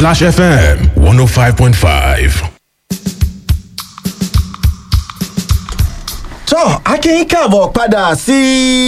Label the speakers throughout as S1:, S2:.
S1: Splash FM 105.5.
S2: tọ́ akínyín káàbọ̀ padà sí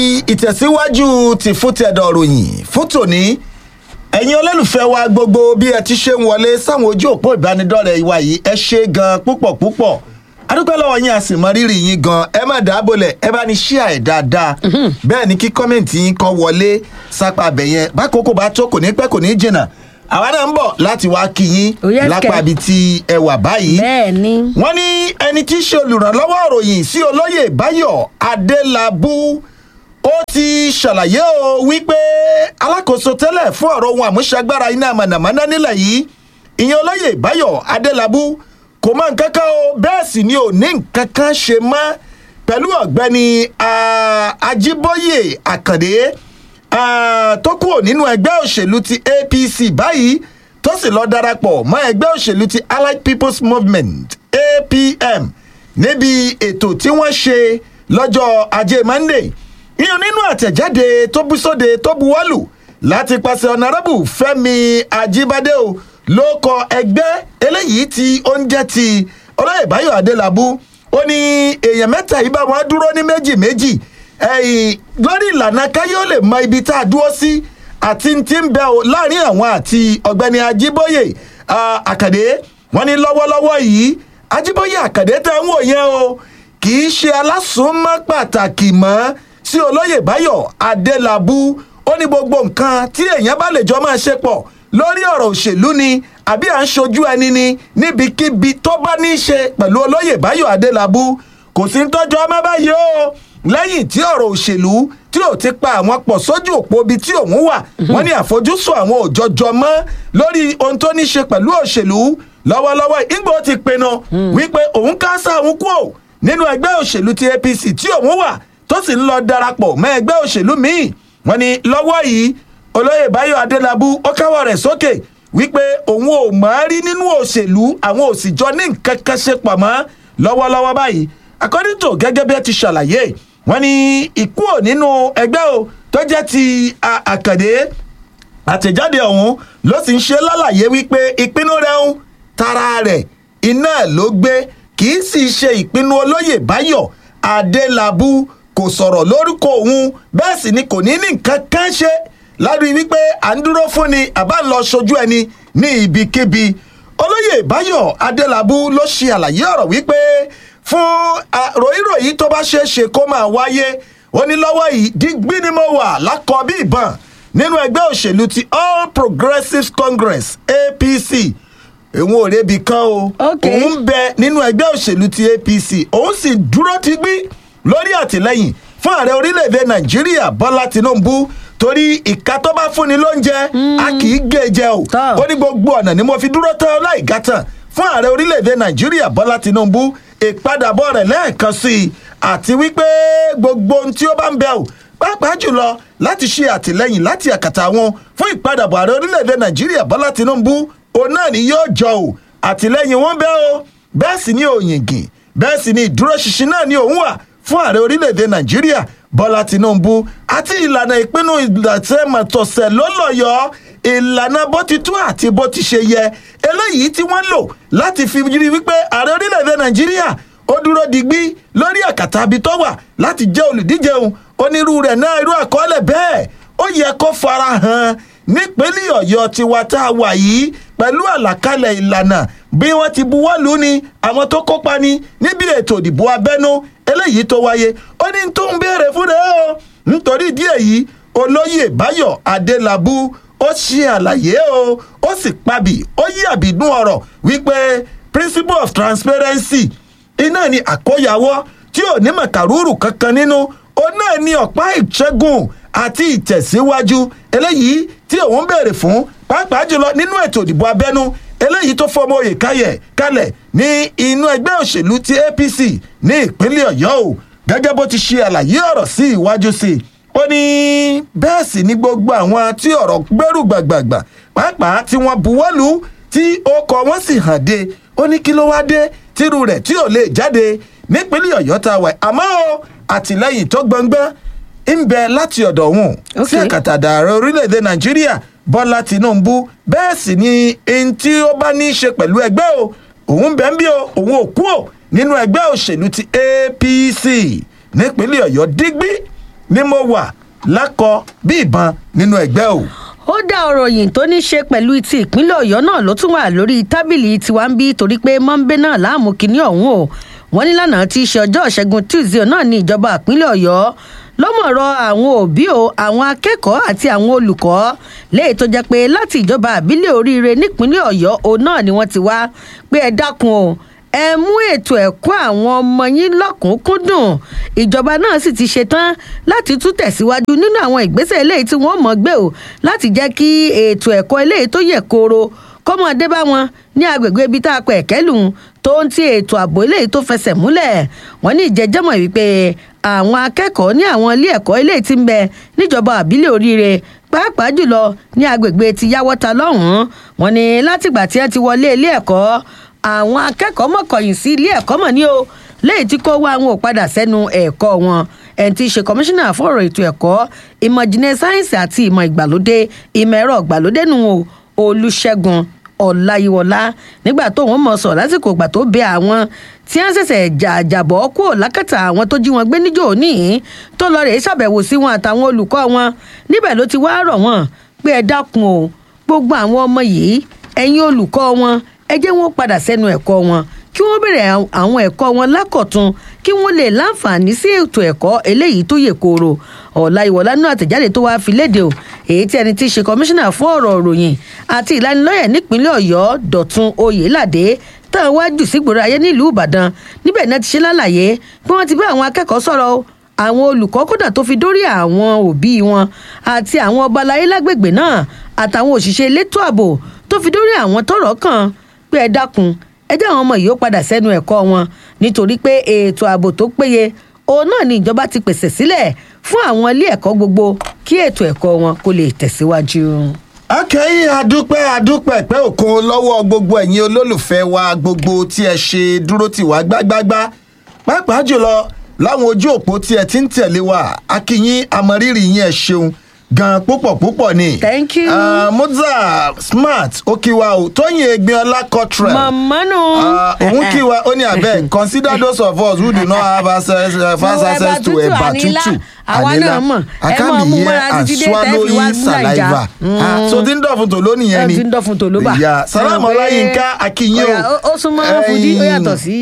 S2: ìtẹ̀síwájú ti fútẹ̀dọ̀ ròyìn fún tòní ẹ̀yin olólùfẹ́ wa gbogbo bí ẹ ti ṣe ń wọlé sáwọn ojú òpó ìbánidọ́rẹ̀ẹ́ ìwà yìí ẹ ṣe gan púpọ̀ púpọ̀ adúpẹ́ lọ́wọ́ yín a sì mọ rírì yín gan ẹ má dáàbòlẹ̀ ẹ bá ní ṣíà ẹ̀ dáadáa bẹ́ẹ̀ ni kí kọ́mẹ̀ntì yín kọ́ wọlé sápá abẹ yẹn bákòókò bá tó kò ní pẹ́ kò ní jìnnà àwa náà ń bọ̀ láti wá kí yín
S3: Oh, yes,
S2: lápá
S3: kẹ̀.
S2: ibi tí ẹ wà báyìí
S3: bẹ́ẹ̀ ni
S2: wọ́n ní ẹni tí í ṣe olùrànlọ́wọ́ ìròyìn sí olóyè báyọ̀ adélábù ó ti ṣàlàyé o wípé alákòóso tẹ́lẹ̀ fún ọ̀rọ̀ ohun àmúṣagbára iná mànàmáná nílẹ̀ yìí ìyẹn olóyè báyọ̀ adélábù kò mọ nǹkan kan o bẹ́ẹ̀ sì ni ò ní nǹkan kan ṣe mọ́ pẹ̀lú ọ̀gbẹ́ni ah, ajíbóyè àkàndé ah, tó kúrò nínú ẹgbẹ́ òṣèlú ti apc báyìí tó sì lọ darapọ̀ mọ́ ẹgbẹ́ òṣèlú ti allied people's movement apm níbi ètò tí wọ́n ṣe lọ́jọ́ ajé monday ìyẹn nínú àtẹ̀jáde tó bú sóde tó buwọ́lù láti pàṣẹ ọ̀nàrẹ́bù fẹ́mi ajíbádé o ló kọ ẹgbẹ́ eléyìí tí ó ń jẹ́ ti olóyè báyọ̀ adélábù ó ní èèyàn mẹ́ta yìí bá wọn dúró ní méjì méjì ẹ̀yìn lórí ìlànà káyọ̀ lè mọ ibi tá a dúró sí àti ti ń bẹ o láàrin àwọn àti ọ̀gbẹ́ni ajíbóyè ah, àkàdé wọn ní lọ́wọ́lọ́wọ́ yìí ajíbóyè àkàdé tẹ́ ń wò yẹn o kì í ṣe alásùnmọ́ pàtàkì mọ́ sí olóyè báyọ̀ adélábù ó ní gbogbo nǹkan tí èèyàn bá lè jọ máa ṣe pọ̀ lórí ọ̀rọ̀ òṣèlú ni àbí à ń ṣojú ẹni ni níbikíbi tó bá ní í ṣe pẹ̀lú olóyè báyọ̀ adélábù kò sí ń tọ́jú ọmọ báyìí o lẹ́yìn tí ọ̀rọ̀ òṣèlú tí ò ti pa àwọn pọ̀ sójú òpó ibi tí òun wà wọ́n ní àfojúsùn àwọn òjọjọ mọ́ lórí ohun tó ní ṣe pẹ̀lú òṣèlú lọ́wọ́lọ́wọ́ ìgbò ti pinnu wípé òun kásá òun kú ò nínú ẹgbẹ́ òṣèlú ti apc tí òun wà tó sì ń lọ darapọ̀ mọ́ ẹgbẹ́ òṣèlú míì wọ́n ní lọ́wọ́ yìí olóyè báyọ̀ adélábù ó káwọ́ rẹ̀ sókè wípé òun ò mọ̀ ọ́ rí nínú òṣèlú àwọn òsìjọ ní nǹkan kan ṣe pọ̀ mọ́ lọ́wọ́lọ́wọ́ báyìí according to gẹ́gẹ́ bí ẹ ti ṣàlàyé wọ́n ní ìkú ò nínú ẹgbẹ́ o tó jẹ́ ti a- àkàndé àtẹ̀jáde ọ̀hún ló sì ń ṣe lálàyé wípé ìpinnu rẹ̀ ń tara rẹ̀ iná ló gbé kì í sì ṣe ìpinnu olóyè báyọ̀ adélábù kò sọ̀rọ̀ lórúkọ òun bẹ́ẹ̀ sì ni kò ní ní nǹkan kan ṣe lárí wípé à ń dúró fún ni àbá ń lọ ṣojú ẹni ní ibikíbi olóyè báyọ̀ adélábù ló ṣe àlàyé ọ̀rọ̀ wípé fún ah, ròyìnròyìn tó bá ṣeé ṣe kó máa wáyé ó ní lọ́wọ́ yìí dígbí ni mo wà lákọ̀ bí ìbọn nínú ẹgbẹ́ òṣèlú ti all progressives congress apc òun ò rebi kan o
S3: Ok.
S2: òun bẹ nínú ẹgbẹ́ òṣèlú ti apc òun sì dúró ti gbí lórí àtìlẹyìn fún ààrẹ orílẹ̀-èdè nàìjíríà bọ́lá tinubu torí ìka tó bá fúnni lóúnjẹ a kì í gé e jẹ o
S3: Tọ́.
S2: ó ní gbogbo ọ̀nà ni mo fi dúró tán láì gátàn fún ààrẹ orílẹ̀-èdè nàìjíríà bọ́lá tinubu ìpadàbọ̀ rẹ̀ lẹ́ẹ̀kan sí i àti wípé gbogbo ohun tí ó bá ń bẹ̀ ò pàápàá jùlọ láti ṣe àtìlẹyìn láti àkàtà wọn fún ìpadàbọ̀ ààrẹ orílẹ̀-èdè nàìjíríà bọ́lá tinubu òun náà ni yóò jọ ò àtìlẹyìn wọn bẹ́ o bẹ́ẹ̀ sì ni òyìngì bẹ́ẹ̀ sì ni ìdúróṣinṣin náà ni òun wà fún ààrẹ orílẹ̀-èdè nàìjíríà bọ́lá tinubu àti ìlànà ìpinnu ìdàtẹ́mọ̀tọ̀sẹ̀ lọ́lọ́yọ̀ ìlànà bó ti tú àti bó ti ṣe yẹ eléyìí tí wọ́n lò láti fi rí wípé ààrẹ orílẹ̀-èdè nàìjíríà ó dúró digbí lórí àkàtà ibi tó wà láti jẹ́ olùdíje òun onírú rẹ̀ náà irú àkọọ́lẹ̀ bẹ́ẹ̀ ó yẹ kó fara hàn nípínlẹ̀ ọ̀yọ́ tiwa tá a wà yìí pẹ̀lú àlàkalẹ̀ ìlànà bí wọ́n ti buwọ́ lù ú ni àwọn tó kópa ni níbi ètò ìdìbò abẹ́nú eléyìí tó wáyé ó ní tó ń béèrè fún rẹ̀ o nítorí ìdí èyí olóyè báyọ̀ adélábù ó ṣe àlàyé o ó sì pabì ó yí àbìdún ọ̀rọ̀ wípé principle of transparency iná ni àkóyawọ́ tí ò ní màkàrúrù kankan nínú ó náà ní ọ̀pá ìṣẹ́gun àti ìtẹ̀síwájú eléyìí tí òun béèrè fún pàápàá jùlọ nínú ètò ìdìbò abẹ́nú eléyìí tó fọmọ òye káyẹ̀ kalẹ̀ ní inú ẹgbẹ́ òṣèlú ti apc ní ìpínlẹ̀ ọ̀yọ́ o gẹ́gẹ́ bó ti ṣe àlàyé ọ̀rọ̀ sí iwájú sí i ó ní bẹ́ẹ̀ sì ni gbogbo àwọn tí ọ̀rọ̀ gbẹ́rù gbàgbàgbà pàápàá tí wọ́n buwọ́lù tí ọkọ̀ wọn sì hàn dé ó ní kí ló wá dé tírú rẹ̀ tí ò lè jáde nípínlẹ̀ ọ̀yọ́ tá a wà àmọ́ o àtìlẹ́yìn tó gbọngbọ́n ń bẹ láti ọ̀dọ̀ òun sí
S3: Okay.
S2: àkàtà ààrẹ orílẹ̀-èdè nàìjíríà bọ́lá tinubu bẹ́ẹ̀ sì ni ẹni tí ó bá ní í ṣe pẹ̀lú ẹgbẹ́ o òun bẹ́ẹ̀ ń bí o òun ò kú o nínú ẹgbẹ́ òṣèlú ti apc nípínlẹ̀ ọ̀yọ́ dígbí ni mo wà lákọ bí ìbọn nínú ẹgbẹ́ o.
S3: ó dá ọ̀rọ̀ yìí tó ní ṣe pẹ̀lú ti ìpínlẹ̀ ọ̀yọ́ náà ló tún wà lórí tábìlì tiwa ń bí torí pé mọ́ńbé náà láàmú kínní ọ̀hún o wọ́n ní lánàá tí í ṣe ọjọ́ ìṣẹ́gun tuesday náà ní ìjọba ìpínlẹ̀ ọ̀yọ́ lọ́mọ̀rọ̀ àwọn òbí o àwọn akẹ́kọ̀ọ́ àti àwọn olùkọ́ léyìí tó jẹ́ pé láti ìjọba àbílẹ̀ oríire nípínlẹ̀ ọ̀yọ́ òun náà ni wọ́n ti wá pé ẹ dákun o ẹ mú ètò ẹ̀kọ́ àwọn ọmọ yín lọ́kùnkúndùn ìjọba náà sì ti ṣetán láti tún tẹ̀síwájú nínú àwọn ìgbésẹ̀ eléyìí tí wọ́n mọ̀ gbé o láti jẹ́ kí ètò ẹ̀kọ́ eléyìí tó yẹ kóró kọ́mọdé bá wọn ní agbègbè ibi tá a pẹ̀ kẹ́lùn tó ń ti ètò ààbò eléyìí tó fẹsẹ̀ múlẹ̀ wọ́n ní ìjẹ́jẹ́mọ̀ wípé àwọn akẹ́kọ̀ọ́ ní àwọn ilé ẹ̀kọ́ eléyìí ti ń bẹ níjọba àbílẹ̀ oríire pàápàá jùlọ ní agbègbè ti yáwọ́ta lọ́hùn-ún wọ́n ní látìgbà tí wọ́n ti wọlé ilé ẹ̀kọ́ àwọn akẹ́kọ̀ọ́ mọ̀kànyìn sí ilé ẹ̀kọ́ mọ̀ ní o lẹ́yìn tí kò wá àwọn ò padà sẹ́nu ẹ̀kọ́ wọn ẹni tí í ṣe kọmíṣánná fún ọ̀rọ̀ ètò ẹ̀kọ́ ìmọ̀ ìjìnlẹ̀ sáyẹ́ǹsì àti ìmọ̀ ìgbàlódé ìmọ̀ ẹ̀rọ ìgbàlódé nù o olùṣègùn ọ̀làyíwọlá nígbà tó wọn mọ̀ sọ̀ lásìkò ìgbà tó bẹ àwọn tí wọ́n ṣẹ̀ṣẹ̀ jàjàbọ̀ kúrò lákàtà àwọn tó jí wọn gbé níjọ́ òní tó lọ rèé ṣàbẹ̀wò sí wọn àtàwọn olùkọ́ wọn níbẹ̀ ló ti wá rọ̀ wọ́n pé ẹ dákun o gbogbo àwọn ọmọ yìí ẹ̀yin olùkọ́ wọn ẹ jẹ́ wọn padà sẹ́nu ẹ̀kọ́ wọn kí wọ́n bẹ̀rẹ̀ àwọn ẹ̀kọ́ wọn lákọ̀tun kí wọ́n lè láǹfààní sí ètò ẹ̀kọ́ eléyìí tó yè kooro ọ̀la ìwọ̀lá náà àtẹ̀jáde tó wáá fi léde o èyí tí ẹni tí í ṣe kọmíṣánná fún ọ̀rọ̀ òròyìn àti ìlanilọ́yẹ̀ nípínlẹ̀ ọ̀yọ́ dọ̀tun oyèládé táwọn wájú sígboro ayé nílùú ìbàdàn níbẹ̀ náà ti ṣe lálàyé pé wọ́n ti bá àwọn akẹ́kọ̀ọ́ sọ̀rọ̀ o àwọn olùkọ́ kódà tó fi dórí àwọn òbí wọn àti àwọn ọba aláyé lágbègbè náà àtàwọn òṣìṣẹ́ elétò ààbò tó fi dórí àwọn tọ́rọ̀ kàn pé ẹ dákun ẹ jẹ́ àwọn ọmọ yìí ó padà sẹ́nu ẹ̀kọ́ wọn nítorí pé ètò ààbò tó péye òun náà ni ìjọba ti pèsè sílẹ̀ fún àwọn ilé ẹ̀kọ́ gbogbo kí ètò ẹ̀kọ́ wọn kó lè tẹ̀síwájú.
S2: akẹ́yìn adúpẹ́ adúpẹ́ pẹ́ òkun lọ́wọ́ gbogbo ẹ̀yin olólùfẹ́ wa gbogbo tí ẹ ṣe dúró tì wá gbágbágbá pàápàá jùlọ láwọn ojú òpó tí ẹ ti ń tẹ̀lé wa akínyín amọ̀rírì yín ẹ ṣeun gan púpọ̀ púpọ̀ ni.
S3: Thank you.
S2: Uh, moza smart ó kí wa o tóyìn egbinola cottrell.
S3: màmá nù.
S2: òun kí wa ó ní abeg consider those of us who do not have access uh, fast
S3: No,
S2: access to
S3: ẹ̀bà
S2: ẹ̀bà
S3: tútù,
S2: tútù
S3: àwa náà mọ̀.
S2: I
S3: Ẹ
S2: can't
S3: máa
S2: be
S3: mú
S2: here
S3: mọ́ra
S2: and
S3: títí dé tẹ́ fi wá
S2: swallowing
S3: gbúdà ìjà.
S2: saliva. Ah, so tí ń dọ̀fun tò lónìí yẹn
S3: Ẹ
S2: ni.
S3: ti ń dọ̀fun tò ló bà.
S2: ìyá salamu
S3: Ẹ mọ̀ pé-
S2: ọláyínká akínyìn
S3: Ọ̀yà,
S2: o.
S3: ó súnmọ́ fúdí ó yàtọ̀ sí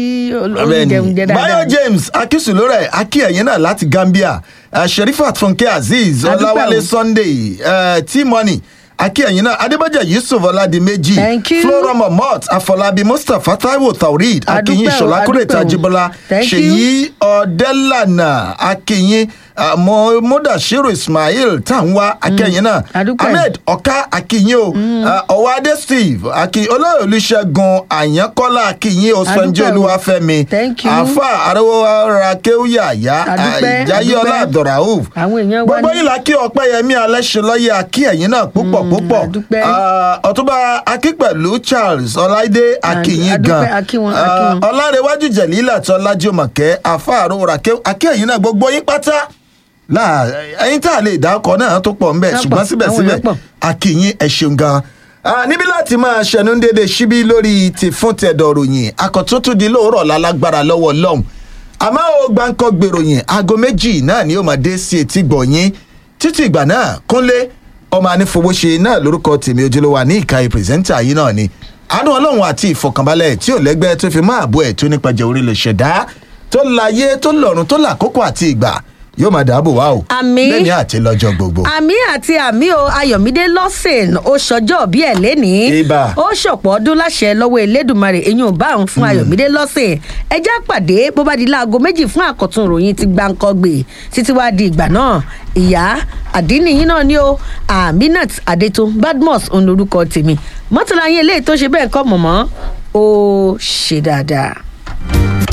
S3: oúnjẹ dáadáa.
S2: Bayo James Akisulore Aki ẹ̀yìn náà láti Gambia uh, Sherifat Funke Azeez
S3: Adúpẹ́
S2: Ọláwálé
S3: o.
S2: Sunday uh, T-Money Aki ẹ̀yìn náà Adébọ́jà Yusuf Ọládìméjì
S3: Thank you.
S2: Flora Momot Afọlábí Mustapha Taiwo Taurid Akiyin
S3: Adúpẹ́ o,
S2: Ṣọlá Kúrètì
S3: adúpẹ́ o.
S2: Ajíbọ́lá
S3: Thank you.
S2: Ṣèyí Ọ̀dẹ́lànà Akiyin uh, Mo- Mudashiru Ismail Tanwa Akẹ́yìn náà
S3: Adúpẹ́.
S2: Ahmed Ọ̀ká Akiyin o uh, Ọ̀wádé Steve Aki Olóyè Olúṣẹ́gun Àyànkọ́lá Akiyin Osfanjẹ́
S3: Adúpẹ́ o.
S2: Olúwafẹ́mi
S3: Thank you.
S2: àfa àrẹwàrà kéwìyàyà
S3: Adúpẹ́,
S2: ìjáyọlá
S3: adúpẹ́.
S2: abdulrauf
S3: Àwọn èèyàn wa
S2: gbogbo
S3: ní-
S2: yìí la kí ọpẹyẹmí alẹsẹlọyẹ akí ẹyin náà púpọ̀ púpọ̀
S3: adúpẹ́.
S2: Ah, ọtúnba akípẹ̀lú charles ọláìdé akíyín
S3: adúpẹ́,
S2: gan
S3: akí wọn,
S2: Ah,
S3: akí wọn.
S2: ọlárẹwájú jẹlílà tọlájúmọkẹ àfa àrẹwàrà akí ẹyin náà gbogbo yín pátá láà ẹyin tá a lè dá ọkọ náà tó pọ̀ ńbẹ
S3: Wọ́n
S2: ṣùgbọ́n
S3: pọ̀, àwọn
S2: síbẹ̀síbẹ̀
S3: èèyàn pọ̀.
S2: akíyín ẹ ṣeun gan Ah, níbi láti máa ṣẹnu dédé síbí lórí ti fún tẹ̀dọ̀ ròyìn akọ̀túntù di lóòrọ̀ lálágbára lọ́wọ́ lọ́hùn àmọ́ ó gbáǹkọ́ gbèròyìn aago méjì náà ni ó máa dé sí etí gbọ̀nyìn títí ìgbà náà kúnlé ọmọ anífowóṣe náà lórúkọ tèmi ojúlówó ní ìkàyè pírẹsẹ́ńtà yìí náà ni àánú ọlọ́run àti ìfọkànbalẹ̀ tí ò lẹ́gbẹ́ tó fi máa bọ́ ẹ̀ tó nípa jẹ́ orí lè ṣẹ̀dá tó láyé tó lọ́run tó làkókò àti ìgbà yóò máa dáàbò wá o
S3: Àmín.
S2: lẹ́ni àti lọ́jọ́ gbogbo.
S3: àmì àti àmì o ayọ̀mídé lọ́sìn ó ṣọjọ́ bí ẹ̀ lénìí
S2: Ibà.
S3: ó ṣọ̀pọ̀ ọdún láṣẹ lọ́wọ́ elédùnmarè eyín ò bá òun fún ayọ̀mídé lọ́sìn ẹjẹ́ àpàdé bó bá di láago méjì fún àkọ́tún ìròyìn ti gbáǹkọ́gbè títí wá di ìgbà náà ìyá àdínníyìn náà ni ó aminat adétún badmus òun lorúkọ tèmi mọ́tòlá yín eléyìí tó ṣe bẹ́ẹ̀ kọ́ mọ̀mọ́ ó ṣe dáadáa.